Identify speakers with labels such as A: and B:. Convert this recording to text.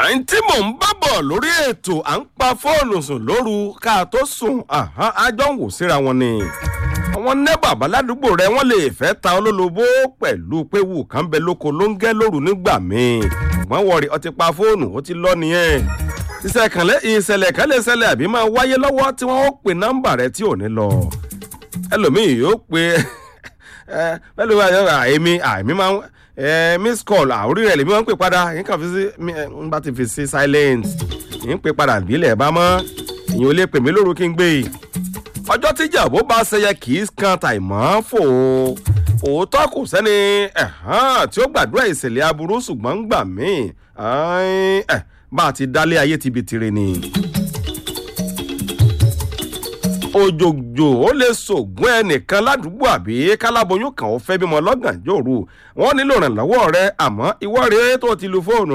A: ẹni tí mò ń bá bọ̀ lórí ètò à ń pa fóònù sùn lóru ká tó sùn àjọ ń wò síra wọn ni àwọn nẹ́bà baládùúgbò rẹ wọ́n lè fẹ́ ta olólobó pẹ̀lú pé wù kán bẹ lóko ló ń gẹ́ lóru nígbà míì ṣùgbọ́n wọ̀rì ọtí pa fóònù ó ti lọ nìyẹn ìṣẹ̀lẹ̀ kan lè ṣẹlẹ̀ àbí máa wáyé lọ́wọ́ tí wọ́n ó pe nọ́mbà rẹ tí ò ní lọ ẹlòmíì yóò pe pẹ̀lú àìmí àìmí máa ń miss call àórí rẹ̀ lèmi máa ń pè padà yín kàn fi sí n bá ti fi sí silent yín pè padà bílẹ̀ bá mọ́ ìyẹn ò lè pè mí lóru kí n gbé e ọjọ́ tíjà bó bá ṣẹyẹ kì í kan tàìmọ́ fò òótọ́ kò sẹ́ni tí ó gbàdúrà ìṣẹ̀lẹ̀ aburú ṣùgbọ́n ń gbà míì bá a ti dálé ayé ti bi tiri ni òjòjò ó lè sògùn ẹnìkan ládùúgbò àbí káláboyún kan ó fẹ́ bímọ lọ́gànjọ́ òru wọ́n nílò ìrànlọ́wọ́ rẹ àmọ́ ìwọ rèé tó ti lu fóònù